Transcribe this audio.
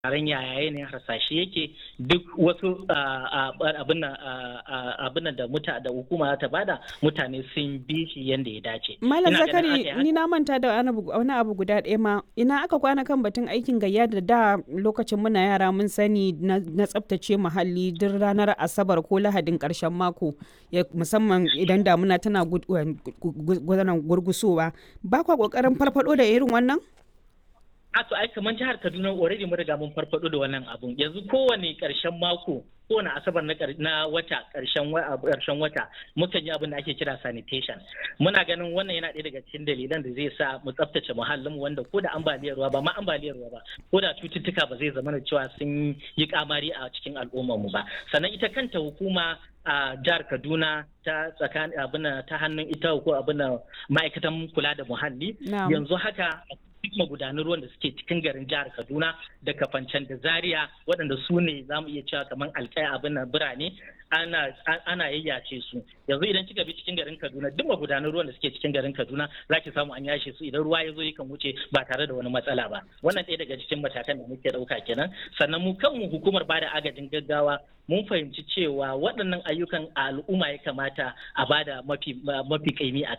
taron yaya yanayin harsashe yake duk wasu abin da muta da hukuma ta bada mutane sun bi shi yadda ya dace. Malam Zakari ni na manta da wani abu guda ɗaya ma ina aka kwana kan batun aikin gayya da da lokacin muna yara mun sani na tsaftace muhalli duk ranar asabar ko lahadin ƙarshen mako musamman idan damuna tana gurgusowa ba kwa ƙoƙarin farfado da irin wannan? a to ai kamar jihar Kaduna already mun riga mun farfado da wannan abun yanzu kowane karshen mako kowane asabar na na wata karshen karshen wata mukan yi abin da ake kira sanitation muna ganin wannan yana ɗaya daga cikin dalilan da zai sa mu tsaftace muhallin wanda ko da ambaliyar ruwa ba ma ambaliyar ruwa ba ko da cututtuka ba zai zama da cewa sun yi kamari a cikin al'ummar mu ba sannan ita kanta hukuma a jihar Kaduna ta tsakanin abin ta hannun ita ko abin ma'aikatan kula da muhalli yanzu haka duk magudanan ruwan da suke cikin garin jihar Kaduna da Kafancan da Zaria waɗanda su ne za mu iya cewa kamar alƙaya abin na birane ana ana yayyace su yanzu idan kika bi cikin garin Kaduna duk magudanan ruwan da suke cikin garin Kaduna za ki samu an yashe su idan ruwa ya zo yakan wuce ba tare da wani matsala ba wannan ɗaya daga cikin matakan da muke ɗauka kenan sannan mu kanmu hukumar bada agajin gaggawa mun fahimci cewa waɗannan ayyukan a al'umma ya kamata a bada mafi mafi kaimi a